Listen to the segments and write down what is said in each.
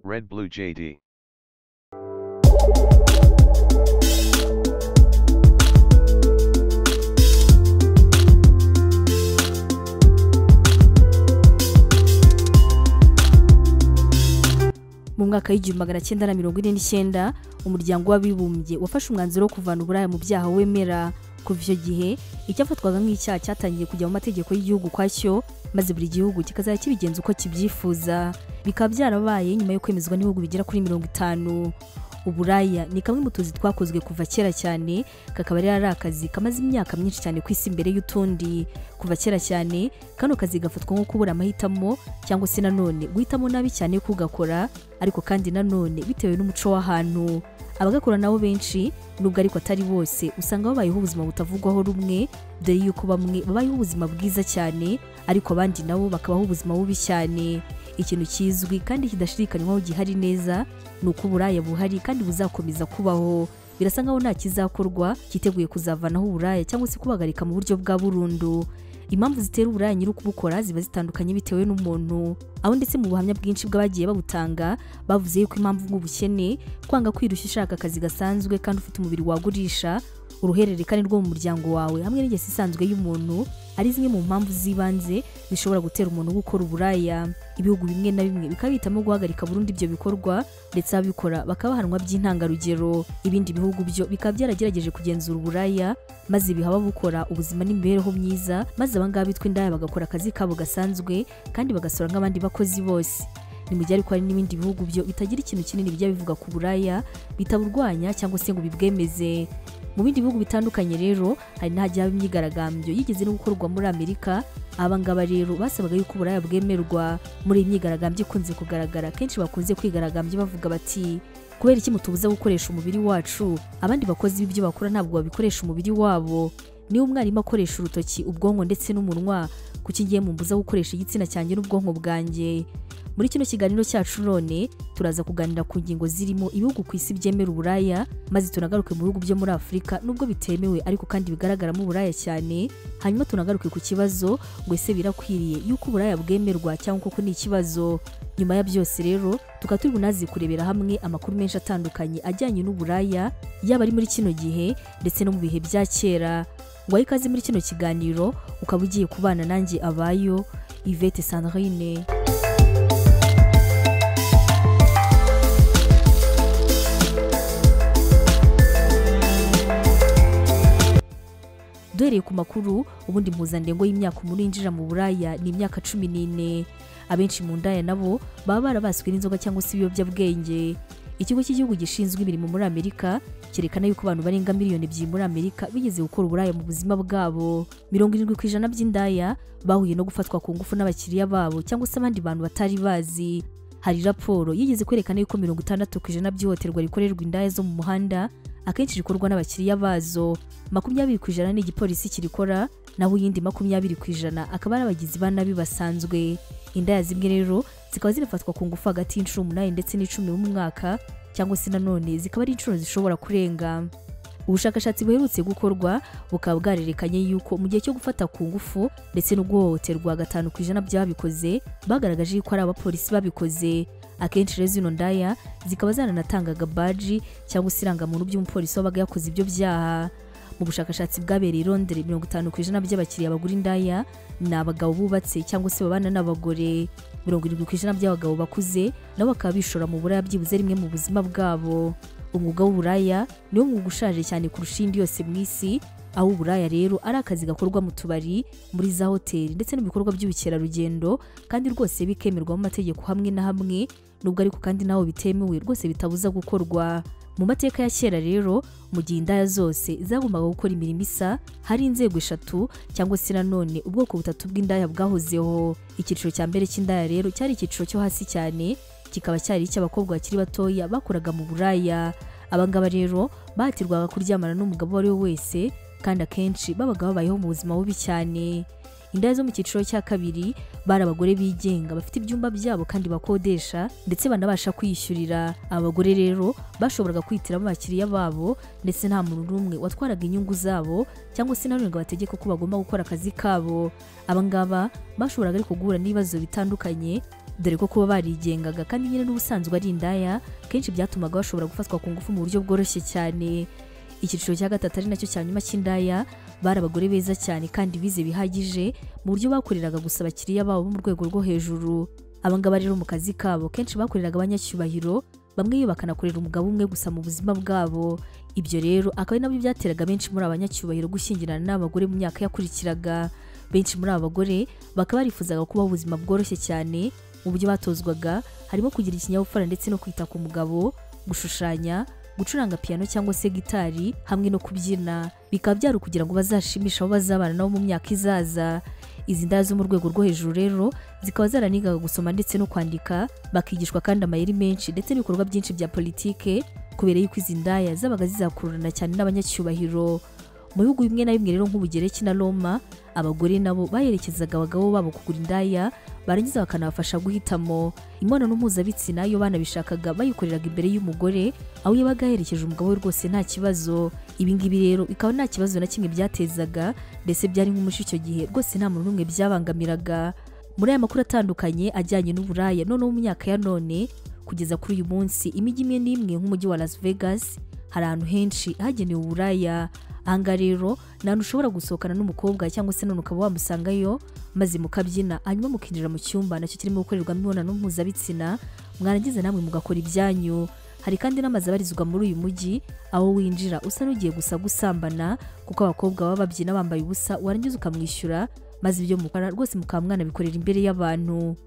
Red Blue JD. mu mwaka w'igihumbi magana cyenda na mirongo ine n'icyenda umuryango w'abibumbye wafashe umwanzuro wo kuvana uburaya mu byaha wemera kuva icyo gihe icyafatwaga nk'icyaha cyatangiye kujya mu mategeko y'igihugu kwacyo maze buri gihugu kikazajya kibigenza uko kibyifuza bikaba byarabaye nyuma yo kwemezwa n'ibihugu bigera kuri mirongo itanu uburaya ni kamwe mu tuzi twakozwe kuva kera cyane kakaba rero ari akazi kamaze imyaka myinshi cyane ku isi mbere y'utundi kuva kera cyane kano kazi gafatwa nko kubura amahitamo cyangwa se nanone guhitamo nabi cyane kugakora ariko kandi nanone bitewe n'umuco w'ahantu abagakora nabo benshi nubwo ariko atari bose usanga babayeho ubuzima butavugwaho rumwe dore yuko bamwe babayeho ubuzima bwiza cyane ariko abandi nabo bakabaho ubuzima bubi cyane ikintu kizwi kandi kidashidikanywaho gihari neza ni uko uburaya buhari kandi buzakomeza kubaho birasa nkaho nta kizakorwa cyiteguye kuzavanaho uburaya cyangwa se kubagarika mu buryo bwa burundu impamvu zitera uburaya nyiri ukubukora ziba zitandukanye bitewe n'umuntu aho ndetse mu buhamya bwinshi bw'abagiye babutanga bavuze yuko impamvu nk'ubukene kwanga kwirushya ushaka akazi gasanzwe kandi ufite umubiri wagurisha uruhererekane rwo mu muryango wawe hamwe n'ingeso isanzwe y'umuntu ari zimwe mu mpamvu z'ibanze zishobora gutera umuntu gukora uburaya ibihugu bimwe na bimwe bikaba bihitamo guhagarika burundu ibyo bikorwa ndetse ababikora bakaba bahanwa by'intangarugero ibindi bihugu byo bikaba byaragerageje kugenzura uburaya maze biha ababukora ubuzima n'imibereho myiza maze abangaba bitwa indaya bagakora akazi kabo gasanzwe kandi bagasora nk'abandi bakozi bose ni mu gihe ariko hari n'ibindi bihugu byo bitagira ikintu kinini bijya bivuga ku buraya bitaburwanya cyangwa se ngo bibwemeze mu bindi bihugu bitandukanye rero hari n'ahajya haba imyigaragambyo yigeze no gukorwa muri amerika abangaba rero basabaga yuko uburaya bwemerwa muri iyi myigaragambyo ikunze kugaragara kenshi bakunze kwigaragambya bavuga bati kubera iki mutubuza gukoresha umubiri wacu abandi bakozi b'ibyo bakora ntabwo babikoresha umubiri wabo niba umwarimu akoresha urutoki ubwonko ndetse n'umunwa kuki ngiye mumbuza gukoresha igitsina cyanjye n'ubwonko bwanjye muri kino kiganiro cyacu none turaza kuganira ku ngingo zirimo ibihugu ku isi byemera uburaya maze tunagaruke mu bihugu byo muri afurika nubwo bitemewe ariko kandi bigaragaramo uburaya cyane hanyuma tunagaruke ku kibazo ngo ese birakwiriye yuko uburaya bwemerwa cyangwa koko ni ikibazo nyuma ya byose rero tukaba turi bunazi kurebera hamwe amakuru menshi atandukanye ajyanye n'uburaya yaba ari muri kino gihe ndetse no mu bihe bya kera ngo aho ikaze muri kino kiganiro ukaba ugiye kubana nanjye abayo ivete sandrine duhereye ku makuru ubundi mpuzandengo y'imyaka umuntu yinjira mu buraya ni imyaka cumi n'ine abenshi mu ndaya nabo baba barabaswe n'inzoga cyangwa se ibiyobyabwenge ikigo cy'igihugu gishinzwe imirimo muri amerika cyerekana yuko abantu barenga miliyoni ebyiri muri amerika bigeze gukora uburaya mu buzima bwabo mirongo irindwi ku ijana by'indaya bahuye no gufatwa ku ngufu n'abakiriya babo cyangwa se abandi bantu batari bazi hari raporo yigeze kwerekana yuko mirongo itandatu ku ijana by'ihohoterwa rikorerwa indaya zo mu muhanda akenshi rikorwa n'abakiriya bazo makumyabiri ku ijana ni igipolisi kirikora naho iyindi makumyabiri ku ijana akaba ari abagizi ba nabi basanzwe indaya zimwe rero zikaba zinafatwa ku ngufu hagati y'inshuro umunani ndetse n'icumi mu mwaka cyangwa se nanone zikaba ari inshuro zishobora kurenga ubushakashatsi buherutse gukorwa bukaba bwarerekanye yuko mu gihe cyo gufata ku ngufu ndetse no guhohoterwa gatanu ku ijana by'ababikoze bagaragaje yuko ari abapolisi babikoze akenshi rero zino ndaya zikaba zaranatangaga baji cyangwa se irangamuntu by'umupolisi wabaga yakoze ibyo byaha mu bushakashatsi bwabereye i Londres mirongo itanu ku ijana by'abakiriya bagura indaya ni abagabo bubatse cyangwa se babana n'abagore mirongo irindwi ku ijana by'abagabo bakuze nabo bakaba bishora mu buraya byibuze rimwe mu buzima bwabo umwuga w'uburaya niwo mwuga ushaje cyane kurusha indi yose mu isi aho uburaya rero ari akazi gakorwa mu tubari muri za hoteli ndetse n'ibikorwa by'ubukerarugendo kandi rwose bikemerwa mu mategeko hamwe na hamwe nubwo ariko kandi naho bitemewe rwose bitabuza gukorwa mu mateka ya kera rero mu gihe indaya zose zagombaga gukora imirimo isa hari inzego eshatu cyangwa se nanone ubwoko butatu bw'indaya bwahozeho icyiciro cya mbere cy'indaya rero cyari icyiciro cyo hasi cyane kikaba cyari icy'abakobwa bakiri batoya bakoraga mu buraya abangaba rero bahatirwaga kuryamana n'umugabo uwo ari we wese kandi akenshi babaga babayeho mu buzima bubi cyane indaya zo mu cyiciro cya kabiri bari abagore bigenga bafite ibyumba byabo kandi bakodesha ndetse banabasha kwiyishyurira aba bagore rero bashoboraga kwitiramo abakiriya babo ndetse nta muntu n'umwe watwaraga inyungu zabo cyangwa se nanone ngo bategeke ko bagomba gukora akazi kabo abangaba bashoboraga ariko guhura n'ibibazo bitandukanye dore ko kuba barigengaga kandi nyine n'ubusanzwe ari indaya kenshi byatumaga bashobora gufatwa ku ngufu mu buryo bworoshye cyane icyiciro cya gatatu ari nacyo cya nyuma cy'indaya bari abagore beza cyane kandi bize bihagije mu buryo bakoreraga gusa abakiriya babo bo mu rwego rwo hejuru abangaba rero mu kazi kabo kenshi bakoreraga abanyacyubahiro bamwe iyo bakanakorera umugabo umwe gusa mu buzima bwabo ibyo rero akaba ari nabyo byateraga benshi muri abanyacyubahiro gushyingirana n'abagore mu myaka yakurikiraga benshi muri aba bagore bakaba barifuzaga kubaho ubuzima bworoshye cyane mu buryo batozwaga harimo kugira ikinyabupfura ndetse no kwita ku mugabo gushushanya gucuranga piano cyangwa se gitari hamwe no kubyina bikaba byari ukugira ngo bazashimishe abo bazabana nabo mu myaka izaza izi ndaya zo mu rwego rwo hejuru rero zikaba zaranigaga gusoma ndetse no kwandika bakigishwa kandi amayeri menshi ndetse n'ibikorwa byinshi bya politike kubera yuko izi ndaya zabaga zizakururana cyane n'abanyacyubahiro mu bihugu bimwe na bimwe rero nk'ubugereki na roma abagore nabo baherekezaga abagabo babo kugura indaya barangiza bakanabafasha guhitamo imibonano mpuzabitsina iyo banabishakaga bayikoreraga imbere y'umugore aho yabaga yaherekeje umugabo we rwose nta kibazo ibingibi rero bikaba nta kibazo na kimwe byatezaga ndetse byari nk'umuco icyo gihe rwose nta muntu n'umwe byabangamiraga muri aya makuru atandukanye ajyanye n'uburaya noneho mu myaka ya none kugeza kuri uyu munsi imijyi imwe n'imwe nk'umujyi wa las vegas hari ahantu henshi hagenewe uburaya ahangaha rero ni ahantu ushobora gusohokana n'umukobwa cyangwa se none ukaba wamusangayo maze mukabyina hanyuma mukinjira mu cyumba nacyo kirimo gukorerwamo imibonano mpuzabitsina mwarangiza namwe mugakora ibyanyu hari kandi n'amazu abarizwa muri uyu mujyi aho winjira usa n'ugiye gusa gusambana kuko abakobwa baba babyina bambaye ubusa warangiza ukamwishyura maze ibyo mukora rwose mukaba mwanabikorera imbere y'abantu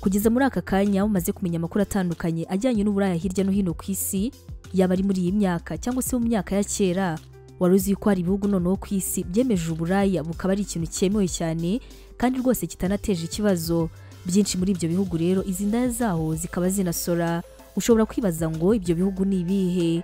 kugeza muri aka kanya mumaze kumenya amakuru atandukanye ajyanye n'uburaya hirya no hino ku isi yaba ari muri iyi myaka cyangwa se mu myaka ya kera wari uzi ko hari ibihugu noneho ku isi byemeje uburaya bukaba ari ikintu cyemewe cyane kandi rwose kitanateje ikibazo byinshi muri ibyo bihugu rero izi ndaya zaho zikaba zinasora ushobora kwibaza ngo ibyo bihugu ni ibihe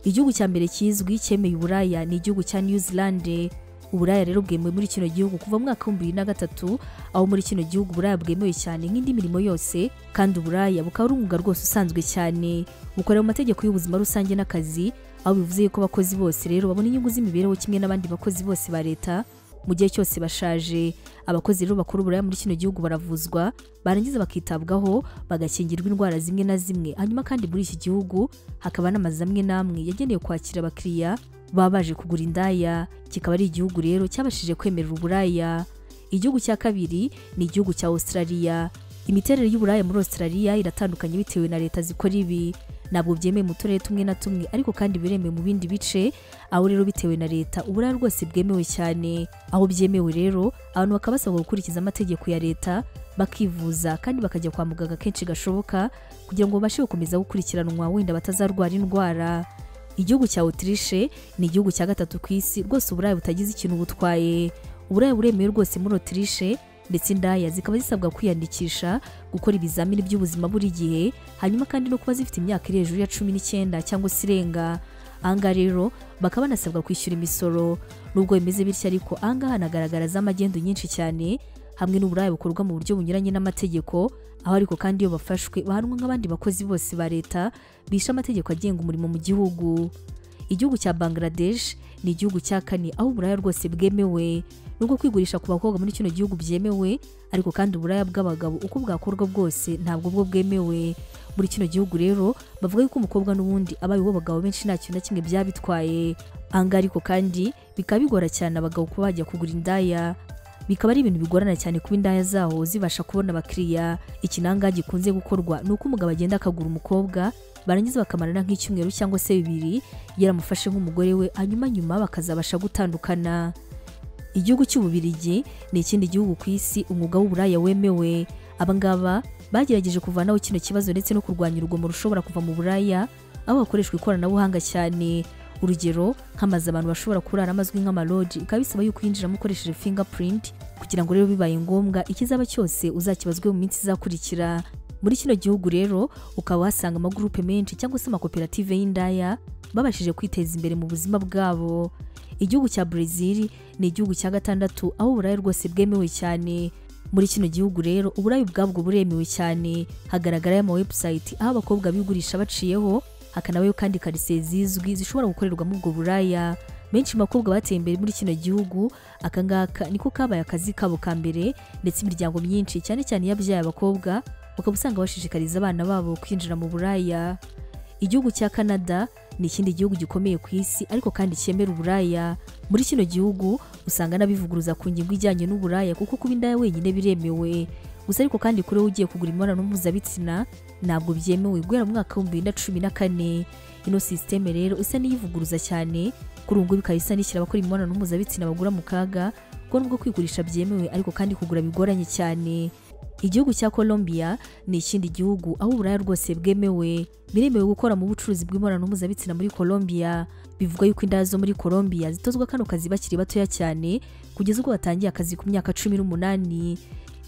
igihugu cya mbere kizwi cyemeye uburaya ni igihugu cya new zealand uburaya rero bwemewe muri kino gihugu kuva mwaka w'ibihumbi bibiri na gatatu aho muri kino gihugu uburaya bwemewe cyane nk'indi mirimo yose kandi uburaya bukaba ari umwuga rwose usanzwe cyane bukorera mu mategeko y'ubuzima rusange n'akazi aho bivuze yuko abakozi bose rero babona inyungu z'imibereho kimwe n'abandi bakozi bose ba leta mu gihe cyose bashaje abakozi rero bakora uburaya muri kino gihugu baravuzwa barangiza bakitabwaho bagakingirwa indwara zimwe na zimwe hanyuma kandi muri iki gihugu hakaba n'amazu amwe n'amwe yagenewe kwakira abakiriya baba baje kugura indaya kikaba ari igihugu rero cyabashije kwemerera uburaya igihugu cya kabiri ni igihugu cya Australia imiterere y'uburaya muri Australia iratandukanye bitewe na leta zikora ibi ntabwo byemewe mu turere tumwe na tumwe ariko kandi biremewe mu bindi bice aho rero bitewe na leta uburaya rwose bwemewe cyane aho byemewe rero abantu bakaba basabwa gukurikiza amategeko ya leta bakivuza kandi bakajya kwa muganga kenshi gashoboka kugira ngo babashe gukomeza gukurikiranwa wenda batazarwara indwara igihugu cya otirishe ni igihugu cya gatatu ku isi rwose uburaya butagize ikintu butwaye uburaya buremewe rwose muri otirishe ndetse indaya zikaba zisabwa kwiyandikisha gukora ibizamini by'ubuzima buri gihe hanyuma kandi no kuba zifite imyaka iri hejuru ya cumi n'icyenda cyangwa se irenga ahangaha rero bakaba banasabwa kwishyura imisoro nubwo bimeze bityo ariko ahangaha hanagaragara za magendu nyinshi cyane hamwe n'uburaya bukorwa mu buryo bunyuranye n'amategeko aho ariko kandi iyo bafashwe bahanwa nk'abandi bakozi bose ba leta bishe amategeko agenga umurimo mu gihugu igihugu cya bangladesh ni igihugu cya kane aho uburaya rwose bwemewe nubwo kwigurisha ku bakobwa muri kino gihugu byemewe ariko kandi uburaya bw'abagabo uko bwakorwa bwose ntabwo bwo bwemewe muri kino gihugu rero bavuga yuko umukobwa n'ubundi abaye uwo bagabo benshi nta kintu na kimwe byaba bitwaye ahangaha ariko kandi bikaba bigora cyane abagabo kuba bajya kugura indaya bikaba ari ibintu bigorana cyane kuba indaya zaho zibasha kubona abakiriya ikinanga gikunze gukorwa ni uko umugabo agenda akagura umukobwa barangiza bakamarana nk'icyumweru cyangwa se bibiri yaramufashe nk'umugore we hanyuma nyuma bakazabasha gutandukana igihugu cy'ububirigi ni ikindi gihugu ku isi umwuga w'uburaya wemewe abangaba bagerageje kuvanaho kino kibazo ndetse no kurwanya urugomo rushobora kuva mu buraya aho hakoreshwa ikoranabuhanga cyane urugero nk'amazu abantu bashobora kuraramo amazwi nk'amaloji bikaba bisaba yuko uyinjiramo ukoresheje fingerprint kugira ngo rero bibaye ngombwa ikizaba cyose uzakibazwe mu minsi izakurikira muri kino gihugu rero ukaba wasanga amagurupe menshi cyangwa se amakoperative y'indaya babashije kwiteza imbere mu buzima bwabo igihugu cya Brazil ni igihugu cya gatandatu aho uburaya rwose bwemewe cyane muri kino gihugu rero uburayi ubwabwo buremewe cyane hagaragarayo ama website aho abakobwa bigurisha baciyeho hakanabayo kandi karitsiye zizwi zishobora gukorerwamo ubwo buraya benshi mu bakobwa bateye imbere muri kino gihugu akangaka niko kabaye akazi kabo ka mbere ndetse imiryango myinshi cyane cyane yabyaye abakobwa ukaba usanga bashishikariza abana babo kwinjira mu buraya igihugu cya canada ni ikindi gihugu gikomeye ku isi ariko kandi cyemera uburaya muri kino gihugu usanga n'abivuguruza ku ngingo ijyanye n'uburaya kuko kuba indaya wenyine biremewe gusa ariko kandi kuri wowe ugiye kugura imibonano mpuzabitsina ntabwo byemewe guhera mu mwaka w'ibihumbi bibiri na cumi na kane ino sisiteme rero isa n'iyivuguruza cyane kuri ubu ngubu ikaba isa n'ishyira abakora imibonano mpuzabitsina bagura mu kaga kuko nubwo kwigurisha byemewe ariko kandi kugura bigoranye cyane igihugu cya Colombia ni ikindi gihugu aho uburaya rwose bwemewe biremewe gukora mu bucuruzi bw'imibonano mpuzabitsina muri Colombia bivugwa yuko indaya zo muri Colombia zitozwa kano kazi bakiri batoya cyane kugeza ubwo batangiye akazi ku myaka cumi n'umunani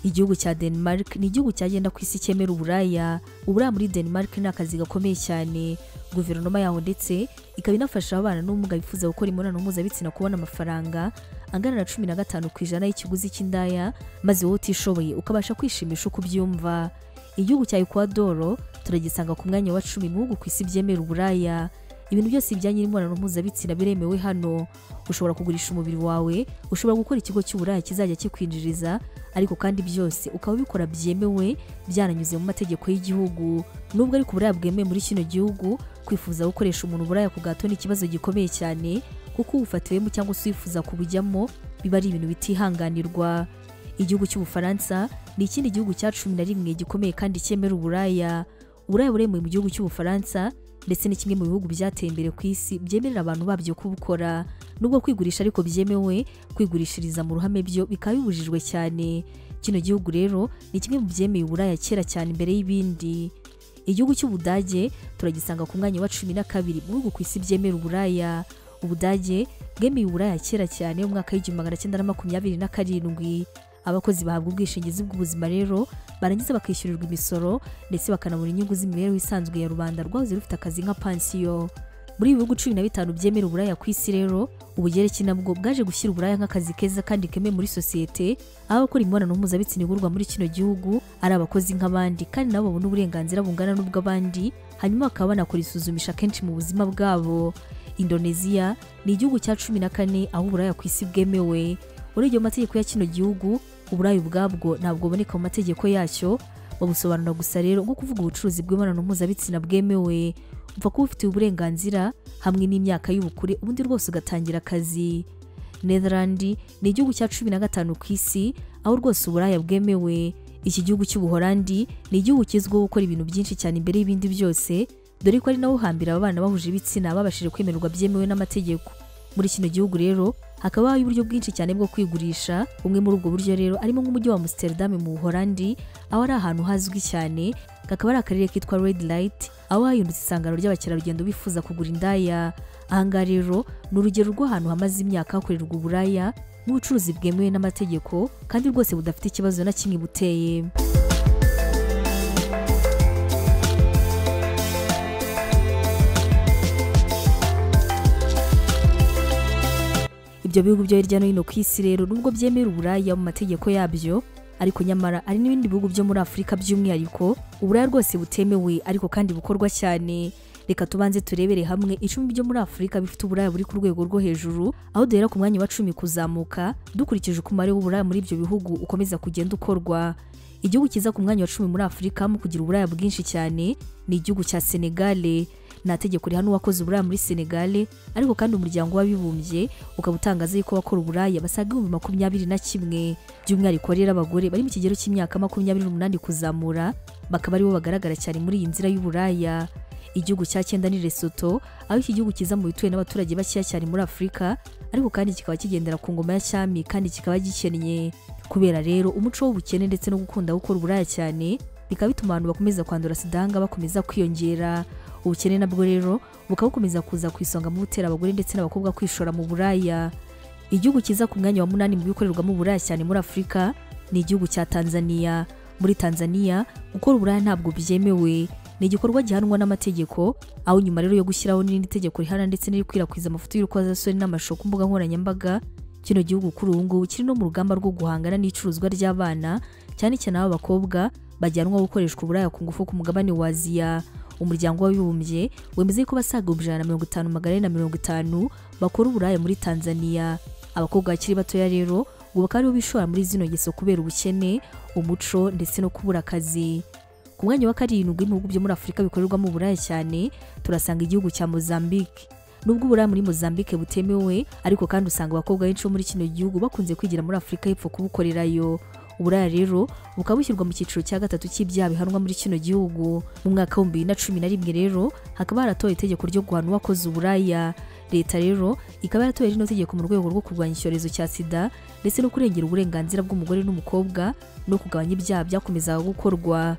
igihugu cya Denmark ni igihugu cyagenda ku isi cyemera uburaya uburaya muri Denmark ni akazi gakomeye cyane guverinoma yaho ndetse ikaba inafasha abana n'ubumuga bifuza gukora imibonano mpuzabitsina kubona amafaranga angana na cumi na gatanu ku ijana y'ikiguzi cy'indaya maze wowe utishoboye ukabasha kwishimisha uko ubyumva igihugu cya ekwadoro turagisanga ku mwanya wa cumi mu bihugu ku isi byemera uburaya ibintu byose bijyanye n'imibonano mpuzabitsina biremewe hano ushobora kugurisha umubiri wawe ushobora gukora ikigo cy'uburaya kizajya kikwinjiriza ariko kandi byose ukaba ubikora byemewe byananyuze mu mategeko y'igihugu nubwo ariko uburaya bwemewe muri kino gihugu kwifuza gukoresha umuntu uburaya ku gato ni ikibazo gikomeye cyane kuko uwufatiwemo cyangwa se uwifuza kubujyamo biba ari ibintu bitihanganirwa igihugu cy'ubufaransa ni ikindi gihugu cya cumi na rimwe gikomeye kandi cyemera uburaya uburaya buremewe mu gihugu cy'ubufaransa ndetse ni kimwe mu bihugu byateye imbere ku isi byemerera abantu babyo kubukora nubwo kwigurisha ariko byemewe kwigurishiriza mu ruhame byo bikaba bibujijwe cyane kino gihugu rero ni kimwe mu byemeye uburaya kera cyane imbere y'ibindi igihugu cy'ubudage turagisanga ku mwanya wa cumi na kabiri mu bihugu ku isi byemera uburaya ubudage bwemeye uburaya kera cyane mu mwaka w'igihumbi magana cyenda na makumyabiri na karindwi abakozi bahabwa ubwishingizi bw'ubuzima rero barangiza bakishyurirwa imisoro ndetse bakanabona inyungu z'imibereho isanzwe ya rubanda rwahoze rufite akazi nka pansiyo muri ibi bihugu cumi na bitanu byemera uburaya ku isi rero ubugereki nabwo bwaje gushyira uburaya nk'akazi keza kandi kemewe muri sosiyete aho abakora imibonano mpuzabitsina igurwa muri kino gihugu ari abakozi nk'abandi kandi nabo babona uburenganzira bungana n'ubw'abandi hanyuma bakaba banakora isuzumisha kenshi mu buzima bwabo indoneziya ni igihugu cya cumi na kane aho uburaya ku isi bwemewe urebye mu mategeko ya kino gihugu uburaya ubwabwo ntabwo buboneka mu mategeko yacyo babusobanura gusa rero nko kuvuga ubucuruzi bw'imibonano mpuzabitsina bwemewe upfa kuba ufitiye uburenganzira hamwe n'imyaka y'ubukure ubundi rwose ugatangira akazi netherland ni igihugu cya cumi na gatanu ku isi aho rwose uburaya bwemewe iki gihugu cy'ubuholandi ni igihugu kizwiho gukora ibintu byinshi cyane imbere y'ibindi byose dore ko ari naho hambere aba bana bahuje ibitsina babashije kwemererwa byemewe n'amategeko muri kino gihugu rero hakaba hari uburyo bwinshi cyane bwo kwigurisha bumwe muri ubwo buryo rero arimo nk'umujyi wa Amsterdam mu Buholandi aho ari ahantu hazwi cyane kakaba ari akarere kitwa Red Light aho hahindutse isangano ry'abakerarugendo bifuza kugura indaya ahangaha rero ni urugero rw'ahantu hamaze imyaka hakorerwa uburaya n'ubucuruzi bwemewe n'amategeko kandi rwose budafite ikibazo na kimwe buteye ibyo bihugu byo hirya no hino ku isi rero nubwo byemera uburaya mu mategeko yabyo ariko nyamara hari n'ibindi bihugu byo muri afurika by'umwihariko uburaya rwose butemewe ariko kandi bukorwa cyane reka tubanze turebere hamwe icumi byo muri afurika bifite uburaya buri ku rwego rwo hejuru aho duhera ku mwanya wa cumi kuzamuka dukurikije uko umubare w'uburaya muri ibyo bihugu ukomeza kugenda ukorwa igihugu cyiza ku mwanya wa cumi muri afurika mu kugira uburaya bwinshi cyane ni igihugu cya senegale nta tegeko rihana uwakoze uburaya muri senegale ariko kandi umuryango w'abibumbye ukaba utangaza yuko abakora uburaya basaga ibihumbi makumyabiri na kimwe by'umwihariko rero abagore bari mu kigero cy'imyaka makumyabiri n'umunani kuzamura bakaba aribo bagaragara cyane muri iyi nzira y'uburaya igihugu cya cyenda ni Lesotho aho iki gihugu kiza mu bituwe n'abaturage bakeya cyane muri Afurika ariko kandi kikaba kigendera ku ngoma ya cyami kandi kikaba gikennye kubera rero umuco w'ubukene ndetse no gukunda gukora uburaya cyane bikaba bituma abantu bakomeza kwandura sidanga bakomeza kwiyongera ubukene nabwo rero bukaba bukomeza kuza ku isonga mu butera abagore ndetse n'abakobwa kwishora mu buraya igihugu cyiza ku mwanya wa munani mu bikorerwamo uburaya cyane muri afurika ni igihugu cya tanzania muri tanzania gukora uburaya ntabwo byemewe ni igikorwa gihanwa n'amategeko aho nyuma rero yo gushyiraho n'irindi tegeko rihana ndetse n'irikwirakwiza amafoto y'urukozasoni n'amashusho ku mbuga nkoranyambaga kino gihugu kuri ubu ngubu kiri no mu rugamba rwo guhangana n'icuruzwa ry'abana cyane cyane ab'abakobwa bajyanwa gukoreshwa uburaya ku ngufu ku mugabane wa aziya umuryango w'abibumbye wemeza ko basaga ibihumbi ijana na mirongo itanu magana ane na mirongo itanu bakora uburaya muri tanzania abakobwa bakiri batoya rero ubu bakaba aribo bishora muri zino ngeso kubera ubukene umuco ndetse no kubura akazi ku mwanya wa karindwi mu bihugu byo muri afurika bikorerwamo uburaya cyane turasanga igihugu cya mozambique nubwo uburaya muri mozambique butemewe ariko kandi usanga abakobwa benshi bo muri kino gihugu bakunze kwigira muri afurika y'epfo kubukorerayo uburaya rero bukaba bushyirwa mu cyiciro cya gatatu cy'ibyaha bihanwa muri kino gihugu mu mwaka w'ibihumbi bibiri na cumi na rimwe rero hakaba haratowe itegeko ryo guhana uwakoze uburaya leta rero ikaba yaratoye rino tegeko mu rwego rwo kurwanya icyorezo cya sida ndetse no kurengera uburenganzira bw'umugore n'umukobwa no kugabanya ibyaha byakomezaga gukorwa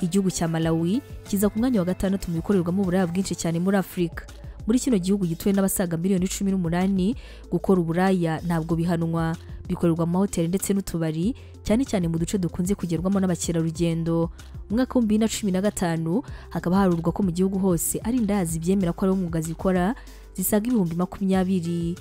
igihugu cya malawi kiza ku mwanya wa gatandatu mu bikorerwamo uburaya bwinshi cyane muri afurika muri kino gihugu gituwe n'abasaga miliyoni cumi n'umunani gukora uburaya ntabwo bihanwa bikorerwa mu mahoteli ndetse n'utubari cyane cyane mu duce dukunze kugerwamo n'abakerarugendo mu mwaka w'ibihumbi bibiri na cumi na gatanu hakaba harurwa ko mu gihugu hose ari indaya zibyemera ko ari umwuga zikora zisaga ibihumbi makumyabiri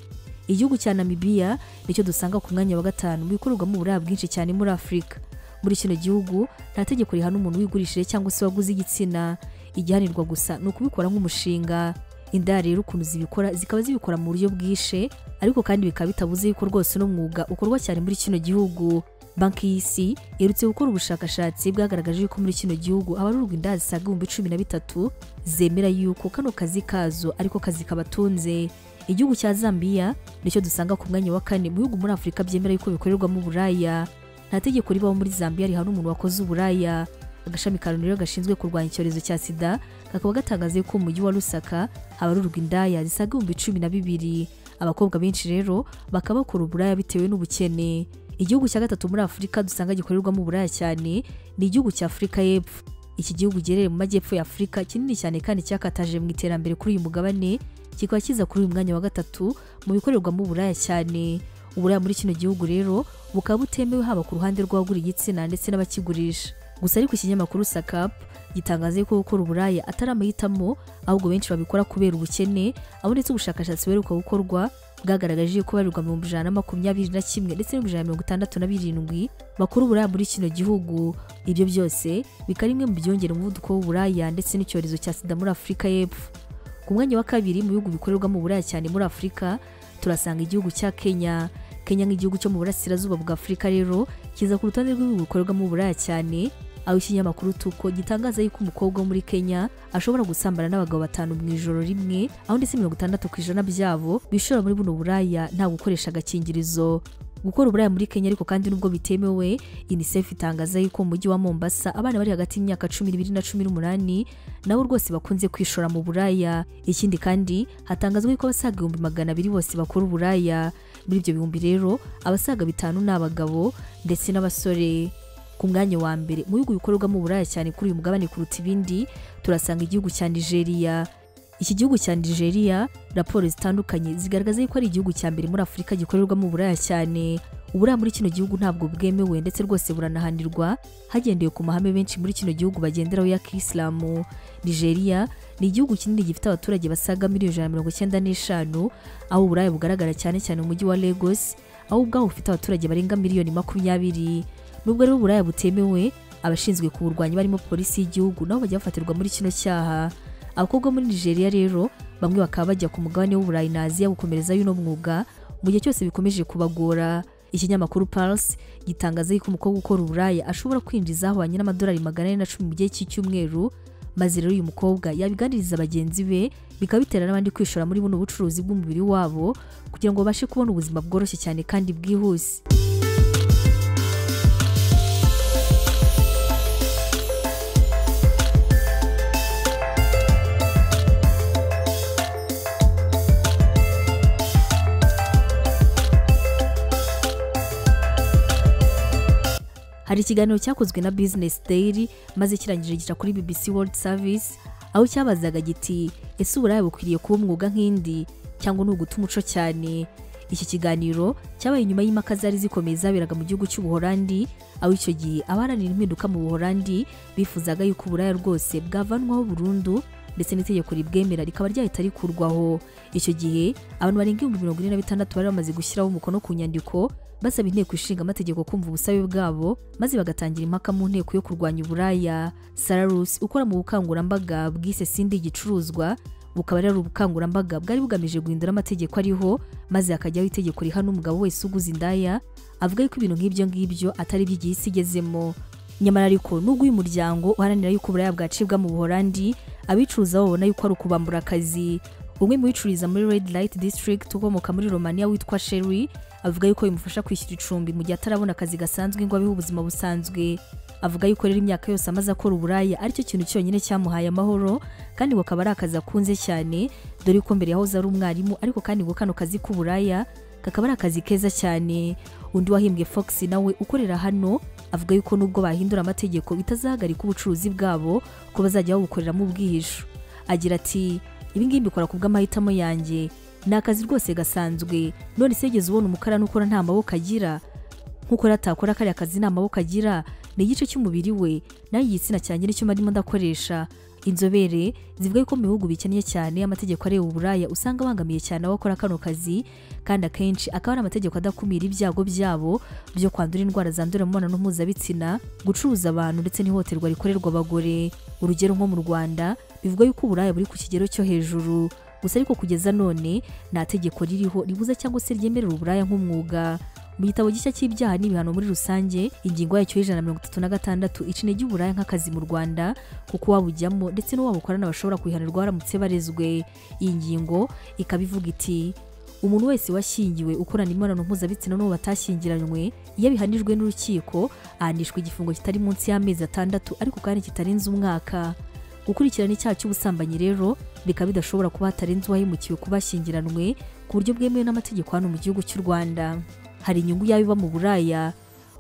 igihugu cya namibiya nicyo dusanga ku mwanya wa gatanu mu bikorerwamo uburaya bwinshi cyane muri afurika muri kino gihugu nta tegeko rihana umuntu wigurishije cyangwa se waguze igitsina igihanirwa gusa ni ukubikora nk'umushinga indaya rero ukuntu zibikora zikaba zibikora mu buryo bwishe ariko kandi bikaba bitabuze yuko rwose uno mwuga ukorwa cyane muri kino gihugu banki y'isi iherutse gukora ubushakashatsi bwagaragaje yuko muri kino gihugu abarurwa inda zisaga ibihumbi cumi na bitatu zemera yuko kano kazi kazo ariko kazi kabatunze igihugu cya zambiya nicyo dusanga ku mwanya wa kane mu bihugu muri afurika byemera yuko bikorerwamo uburaya nta tegeko ribaho muri zambiya rihana umuntu wakoze uburaya agashami ka rero gashinzwe kurwanya icyorezo cya sida kakaba gatangaza ko mu mujyi wa rusaka abarurwa indaya zisaga ibihumbi cumi na bibiri abakobwa benshi rero bakaba bakora uburaya bitewe n'ubukene igihugu cya gatatu muri afurika dusanga gikorerwamo uburaya cyane ni igihugu cya afurika y'epfo iki gihugu giherereye mu majyepfo ya afurika kinini cyane kandi cyakataje mu iterambere kuri uyu mugabane kikaba kiza kuri uyu mwanya wa gatatu mu bikorerwamo uburaya cyane uburaya muri kino gihugu rero bukaba butemewe haba ku ruhande rw'abagura igitsina ndetse n'abakigurisha gusa ariko ikinyamakuru sakapu gitangaza ko gukora uburaya atari amahitamo ahubwo benshi babikora kubera ubukene aho ndetse ubushakashatsi buheruka gukorwa bwagaragaje ko barirwa mu ijana na makumyabiri na kimwe ndetse n'ibihumbi ijana na mirongo itandatu na birindwi bakora uburaya muri kino gihugu ibyo byose bikaba rimwe mu byongera umuvuduko w'uburaya ndetse n'icyorezo cya sida muri afurika y'epfo ku mwanya wa kabiri mu bihugu bikorerwamo uburaya cyane muri afurika turasanga igihugu cya kenya kenya nk'igihugu cyo mu burasirazuba bwa afurika rero kiza ku rutonde rw'ibihugu bikorerwamo uburaya cyane aho ikinyamakuru tuko gitangaza yuko umukobwa wo muri kenya ashobora gusambana n'abagabo batanu mu ijoro rimwe aho ndetse mirongo itandatu ku ijana byabo bishora muri buno buraya nta gukoresha agakingirizo gukora uburaya muri kenya ariko kandi nubwo bitemewe unicef itangaza yuko mu mujyi wa mombasa abana bari hagati y'imyaka cumi n'ibiri na cumi n'umunani nabo rwose bakunze kwishora mu buraya ikindi kandi hatangazwa yuko abasaga ibihumbi magana abiri bose bakora uburaya muri ibyo bihumbi rero abasaga bitanu ni abagabo ndetse n'abasore ku mwanya wa mbere mu bihugu bikorerwamo uburaya cyane kuri uyu mugabane kuruta ibindi turasanga igihugu cya nigeria iki gihugu cya nigeria raporo zitandukanye zigaragaza yuko ari igihugu cya mbere muri afurika gikorerwamo uburaya cyane uburaya muri kino gihugu ntabwo bwemewe ndetse rwose buranahanirwa hagendewe ku mahame benshi muri kino gihugu bagenderaho ya kisilamu nigeria ni igihugu kinini gifite abaturage basaga miliyoni ijana na mirongo icyenda n'eshanu aho uburaya bugaragara cyane cyane mu mujyi wa lagos aho ubwaho bufite abaturage barenga miliyoni makumyabiri nubwo rero uburaya butemewe abashinzwe kuburwanya barimo polisi y'igihugu nabo bajya bafatirwa muri kino cyaha abakobwa muri nigeria rero bamwe bakaba bajya ku mugabane w'uburayi na aziya gukomereza y'uno mwuga mu gihe cyose bikomeje kubagora ikinyamakuru Pulse gitangaza yuko umukobwa ukora uburaya ashobora kwinjiza ahwanye n'amadolari magana ane na cumi mu gihe cy'icyumweru maze rero uyu mukobwa yabiganiriza bagenzi be bikaba bitera n'abandi kwishora muri buno bucuruzi bw'umubiri wabo kugira ngo babashe kubona ubuzima bworoshye cyane kandi bwihuse hari ikiganiro cyakozwe na business daily maze kirangije gica kuri bbc world service aho cyabazaga giti ese uburaya bukwiriye kuba umwuga nk'indi cyangwa ni uguta umuco cyane iki kiganiro cyabaye inyuma y'impaka zari zikomeye zaberaga mu gihugu cy'ubuholandi aho icyo gihe abaharanira impinduka mu buholandi bifuzaga yuko uburaya rwose bwavanwaho burundu ndetse n'itegeko ribwemera rikaba ryahita rikurwaho icyo gihe abantu barenga ibihumbi mirongo ine na bitandatu bari bamaze gushyiraho umukono ku nyandiko basaba inteko ishinga amategeko kumva ubusabe bwabo maze bagatangira impaka mu nteko yo kurwanya uburaya sararus ukora mu bukangurambaga bwise sindi igicuruzwa bukaba ari ubukangurambaga bwari bugamije guhindura amategeko ariho maze hakajyaho itegeko rihana umugabo wese uguze indaya avuga yuko ibintu nk'ibyo ngibyo atari byo igihe isi igezemo nyamara ariko nubwo uyu muryango uharanira yuko uburaya bwacibwa mu buholandi abicuruza babona yuko ari ukubambura akazi umwe mu bicururiza muri red light district ukomoka muri romania witwa sherry avuga yuko bimufasha kwishyura icumbi mu gihe atarabona akazi gasanzwe ngo abeho ubuzima busanzwe avuga yuko rero imyaka yose amaze akora uburaya aricyo kintu cyonyine cyamuhaye amahoro kandi ngo akaba ari akazi akunze cyane dore ko mbere yahoze ari umwarimu ariko kandi ngo kano kazi k'uburaya kakaba ari akazi keza cyane undi wahimbwe fox nawe ukorera hano avuga yuko nubwo bahindura amategeko bitazahagarika ubucuruzi bwabo ko bazajya babukoreramo ubwihisho agira ati ibingibi mbikora ku bw'amahitamo yanjye ni akazi rwose gasanzwe none segeze ubona umukarani ukora nta maboko agira nk'uko rero atakora kariya kazi nta maboko agira ni igice cy'umubiri we nayo igitsina cyanjye nicyo mbarimo ndakoresha inzobere zivuga ko mu bihugu bikennye cyane amategeko areba uburaya usanga abangamiye cyane abakora kano kazi kandi akenshi akaba ari amategeko adakumira ibyago byabo byo kwandura indwara zandurira mu mibonano mpuzabitsina gucuruza abantu ndetse n'ihohoterwa rikorerwa abagore urugero nko mu rwanda bivuga yuko uburaya buri ku kigero cyo hejuru gusa ariko kugeza none nta tegeko ririho ribuza cyangwa se ryemerera uburaya nk'umwuga mu gitabo gishya cy'ibyaha n'ibihano muri rusange ingingo yacyo y'ijana na mirongo itatu na gatandatu icine ry'uburaya nk'akazi mu rwanda kuko wabujyamo ndetse n'uwabukorana bashobora kwihanirwa baramutse barezwe iyi ngingo ikaba ivuga iti umuntu wese washyingiwe ukorana imibonano mpuzabitsina n'uwo batashyingiranywe iyo abihanijwe n'urukiko ahanishwa igifungo kitari munsi y'amezi atandatu ariko kandi kitarenze umwaka gukurikirana icyaha cy'ubusambanyi rero bikaba bidashobora kuba hatarenze uwahemukiwe kuba ashyingiranywe ku buryo bwemewe n'amategeko hano mu gihugu cy'u rwanda hari inyungu yaba iba mu buraya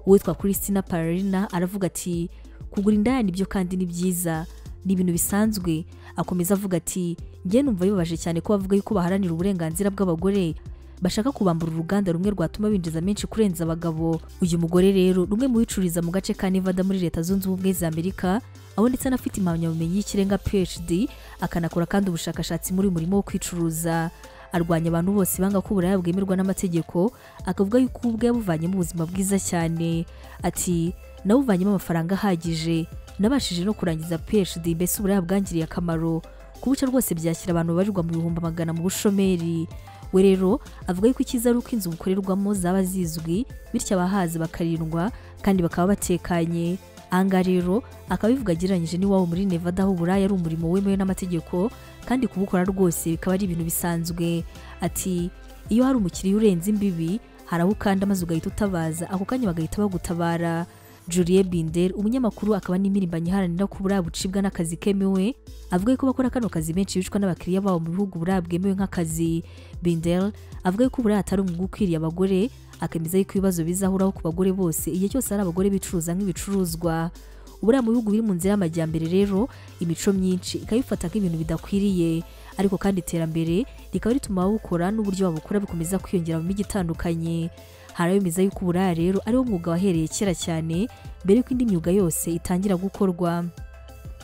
uwitwa christina pararina aravuga ati kugura indaya nibyo kandi ni byiza ni ibintu bisanzwe akomeza avuga ati njye numva bibabaje cyane ko bavuga yuko baharanira uburenganzira bw'abagore bashaka kubambura uruganda rumwe rwatuma binjiza menshi kurenza abagabo uyu mugore rero rumwe mu bicururiza mu gace ka nevada muri leta zunze ubumwe za amerika aho ndetse anafite impamyabumenyi y'ikirenga phd akanakora kandi ubushakashatsi muri uyu murimo wo kwicuruza arwanya abantu bose banga ko uburaya bwemerwa n'amategeko akavuga yuko ubwe yabuvanyemo ubuzima bwiza cyane ati nawuvanyemo amafaranga ahagije nabashije no kurangiza phd mbese uburaya bwangiriye akamaro kubuca rwose byakira abantu babarirwa mu bihumbi magana mu bushomeri we rero avuga yuko icyiza ari uko inzu bukorerwamo zaba zizwi bityo abahazi bakarindwa kandi bakaba batekanye ahangaha rero akaba bivuga agereranyije n'iwabo muri nevada aho uburaya ari umurimo wemewe n'amategeko kandi kubukora rwose bikaba ari ibintu bisanzwe ati iyo hari umukiriya urenze imbibi hari aho ukanda maze ugahita utabaza ako kanya bagahita bagutabara Julie Binder umunyamakuru akaba n'imirimbanyi iharanira ko uburaya bucibwa n'akazi kemewe avuga ko bakora kano kazi benshi bicwa n'abakiriya babo mu bihugu uburaya bwemewe nk'akazi Binder avuga ko uburaya atari umwuga ukwiriye abagore akemeza yuko ibibazo bizahoraho ku bagore bose igihe cyose ari abagore bicuruza nk'ibicuruzwa uburaya mu bihugu biri mu nzira y'amajyambere rero imico myinshi ikabifata nk'ibintu bidakwiriye ariko kandi iterambere rikaba rituma ababukora n'uburyo babukora bikomeza kwiyongera mu mijyi itandukanye hari abemeza yuko uburaya rero ariwo mwuga wahereye kera cyane mbere y'uko indi myuga yose itangira gukorwa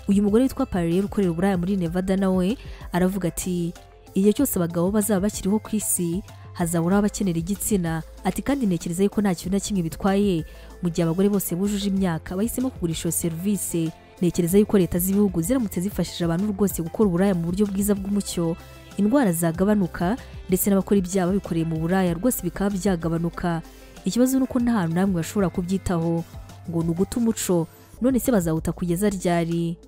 uyu mugore witwa pararere ukorera uburaya muri nevada nawe aravuga ati igihe cyose abagabo bazaba bakiriho ku isi hazabura abakenera igitsina ati kandi ntekereza yuko nta kintu na kimwe bitwaye mu gihe abagore bose bujuje imyaka bahisemo kugurisha iyo serivisi ntekereza yuko leta z'ibihugu ziramutse zifashije abantu rwose gukora uburaya mu buryo bwiza bw'umucyo indwara zagabanuka ndetse n'abakora ibyaha babikoreye mu buraya rwose bikaba byagabanuka ikibazo ni uko nta hantu namwe bashobora kubyitaho ngo ni uguta umuco none se bazawuta kugeza ryari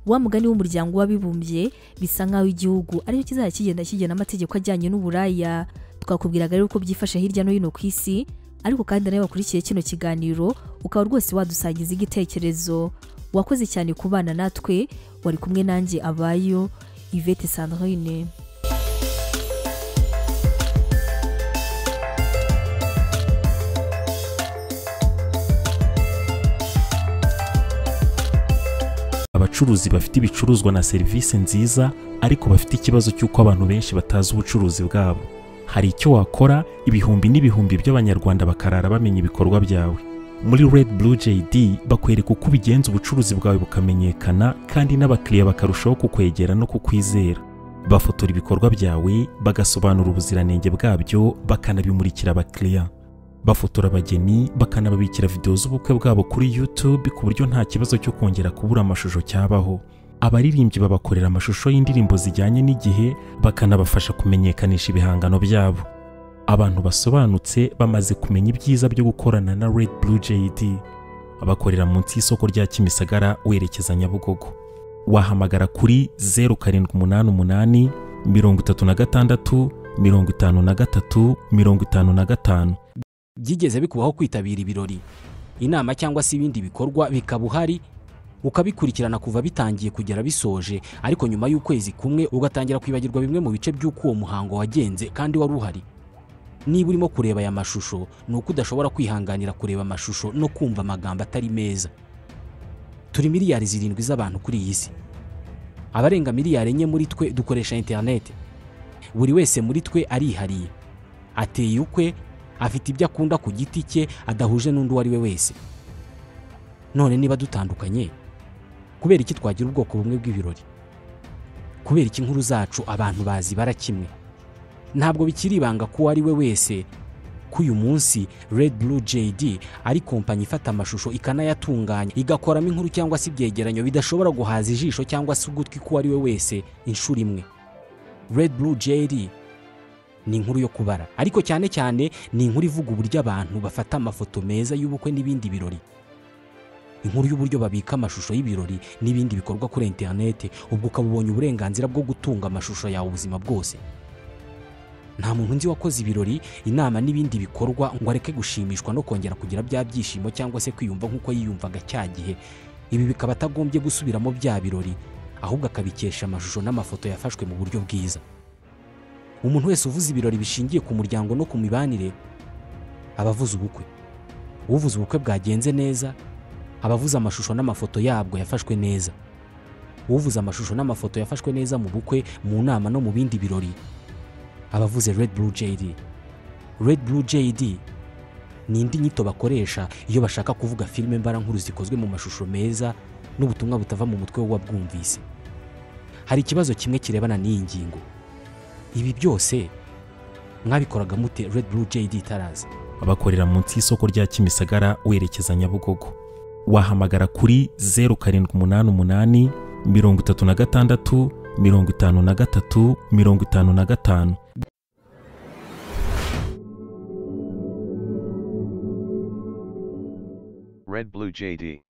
wa mugani w'umuryango w'abibumbye bisa nk'aho igihugu aricyo kizajya kigenda kigena amategeko ajyanye n'uburaya twakubwiraga rero uko byifashe hirya no hino ku isi ariko kandi nawe wakurikiye kino kiganiro ukaba rwose wadusangiza igitekerezo wakoze cyane ku bana natwe wari kumwe nanjye abayo ivete sandrine abacuruzi bafite ibicuruzwa na serivisi nziza ariko bafite ikibazo cy'uko abantu benshi batazi ubucuruzi bwabo hari icyo wakora ibihumbi n'ibihumbi by'abanyarwanda bakarara bamenya ibikorwa byawe muri Red Blue JD bakwereka uko ubigenza ubucuruzi bwawe bukamenyekana kandi n'abakiriya bakarushaho kukwegera no kukwizera bafotora ibikorwa byawe bagasobanura ubuziranenge bwabyo bakanabimurikira abakiriya bafotora abageni bakanababikira videwo z'ubukwe bwabo kuri YouTube ku buryo nta kibazo cyo kongera kubura amashusho cyabaho abaririmbyi babakorera amashusho y'indirimbo zijyanye n'igihe bakanabafasha kumenyekanisha ibihangano byabo abantu basobanutse bamaze kumenya ibyiza byo gukorana na Red Blue JD bakorera munsi y'isoko rya Kimisagara werekeza Nyabugogo wahamagara kuri 0788 36 53 55 byigeze bikubaho kwitabira ibirori inama cyangwa se ibindi bikorwa bikaba uhari ukabikurikirana kuva bitangiye kugera bisoje ariko nyuma y'ukwezi kumwe ugatangira kwibagirwa bimwe mu bice by'uko uwo muhango wagenze kandi wari uhari niba urimo kureba aya mashusho ni uko udashobora kwihanganira kureba amashusho no kumva amagambo atari meza turi miliyari zirindwi z'abantu kuri iyi si abarenga miliyari enye muri twe dukoresha interineti buri wese muri twe arihariye ateye ukwe afite ibyo akunda ku giti cye adahuje n'undi uwo ari we wese none niba dutandukanye kubera iki twagira ubwoko bumwe bw'ibirori kubera iki inkuru zacu abantu bazibara kimwe ntabwo bikiri ibanga ko uwo ari we wese ko uyu munsi Red Blue JD ari kompanyi ifata amashusho ikanayatunganya igakoramo inkuru cyangwa se ibyegeranyo bidashobora guhaza ijisho cyangwa se ugutwi k'uwo ari we wese inshuro imwe Red Blue JD ni inkuru yo kubara ariko cyane cyane ni inkuru ivuga uburyo abantu bafata amafoto meza y'ubukwe n'ibindi birori inkuru y'uburyo babika amashusho y'ibirori n'ibindi bikorwa kuri interineti ubwo ukaba ubonye uburenganzira bwo gutunga amashusho yawe ubuzima bwose nta muntu nzi wakoze ibirori inama n'ibindi bikorwa ngo areke gushimishwa no kongera kugira bya byishimo cyangwa se kwiyumva nk'uko yiyumvaga cya gihe ibi bikaba atagombye gusubiramo bya birori ahubwo akabikesha amashusho n'amafoto yafashwe mu buryo bwiza umuntu wese uvuze ibirori bishingiye ku muryango no ku mibanire aba avuze ubukwe uvuze ubukwe bwagenze neza aba avuze amashusho n'amafoto yabwo yafashwe neza uvuze amashusho n'amafoto yafashwe neza mu bukwe mu nama no mu bindi birori aba avuze Red Blue JD Red Blue JD ni indi nyito bakoresha iyo bashaka kuvuga filime mbarankuru zikozwe mu mashusho meza n'ubutumwa butava mu mutwe w'uwabwumvise hari ikibazo kimwe kirebana n'iyi ngingo ibi byose mwabikoraga mute Red Blue JD itaraza bakorera munsi y'isoko rya Kimisagara werekeza Nyabugogo wahamagara kuri 0788 36 53 55 Red Blue JD.